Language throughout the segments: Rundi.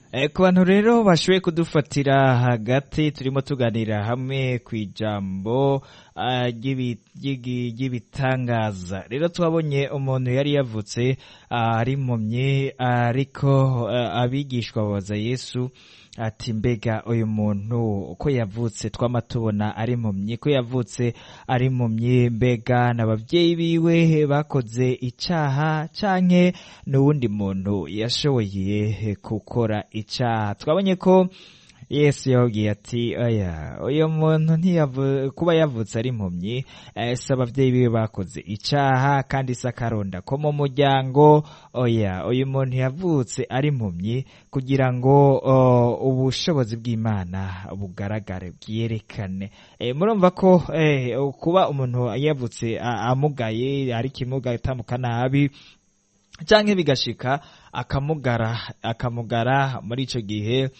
ku bantu rero bashoboye kudufatira hagati turimo tuganira hamwe ku ijambo ry'ibitangaza rero twabonye umuntu yari yavutse ari impumyi ariko abigishwa babaza yesu ati mbega uyu muntu uko yavutse twama tubona ari impumyi ko yavutse ari impumyi mbega n'ababyeyi biwe bakoze icyaha canke n'uwundi muntu yashoboye gukora icyaha twabonye ko yesu yababwiye ati oya uyu muntu kuba yavutse ari impumyi si ababyeyi biwe bakoze icyaha kandi si akaronda ko mu muryango oya uyu muntu yavutse ari impumyi kugira ngo ubushobozi bw'imana bugaragare bwerekane murumva ko kuba umuntu yavutse amugaye ari kimuga atambuka nabi cyangwa bigashika akamugara akamugara muri icyo gihe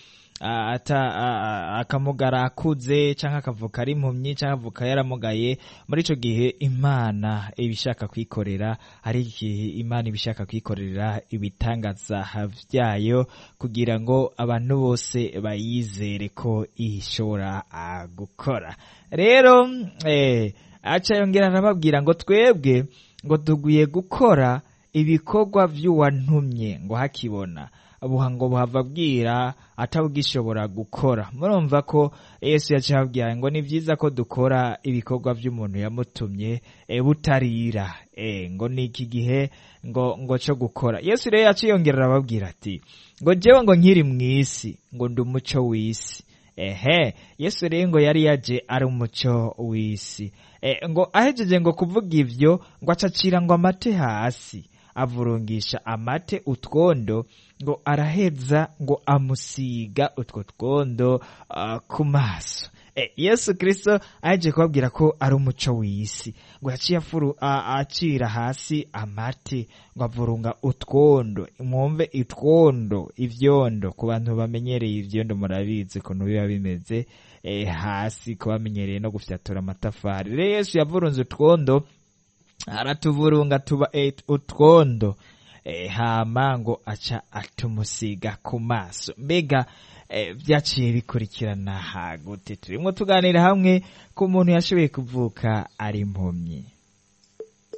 akamugara akuze cyangwa akavuka ari impumyi cyangwa avuka yaramugaye muri icyo gihe imana iba ishaka kwikorera ari igihe imana iba ishaka kwikorera ibitangaza byayo kugira ngo abantu bose bayizere ko ishobora gukora rero aca yongera arababwira ngo twebwe ngo tuguye gukora ibikorwa by'uwantumye ngo hakibona buha ngo buhava bwira atabugishobora gukora murumva ko yesu yaciye ababwira ngo ni byiza ko dukora ibikorwa by'umuntu yamutumye butarira ngo ni iki gihe ngo ngo cyo gukora yesu rero yaciye yongera arababwira ati ngo njyewe ngo nkiri mu isi ngo ndi umuco w'isi ehe yesu rero ngo yari yaje ari umuco w'isi ngo ahejeje ngo kuvuga ibyo ngo acacira ngo amate hasi avurungisha amate utwondo ngo araheza ngo amusiga utwo twondo ku maso yesu kirisito ahejeje kubabwira ko ari umuco w'isi ngo yaciye acira hasi amate ngo avurunga utwondo mwumve itwondo ibyondo ku bantu bamenyereye ibyondo murabizi ukuntu biba bimeze hasi ku bamenyereye no gufyatura amatafari rero yesu yavurunze utwondo aratuvurunga tuba utwondo hama ngo aca atumusiga ku maso mbega byaciye bikurikirana hagute turimo tuganira hamwe ku muntu yashoboye kuvuka ari impumyi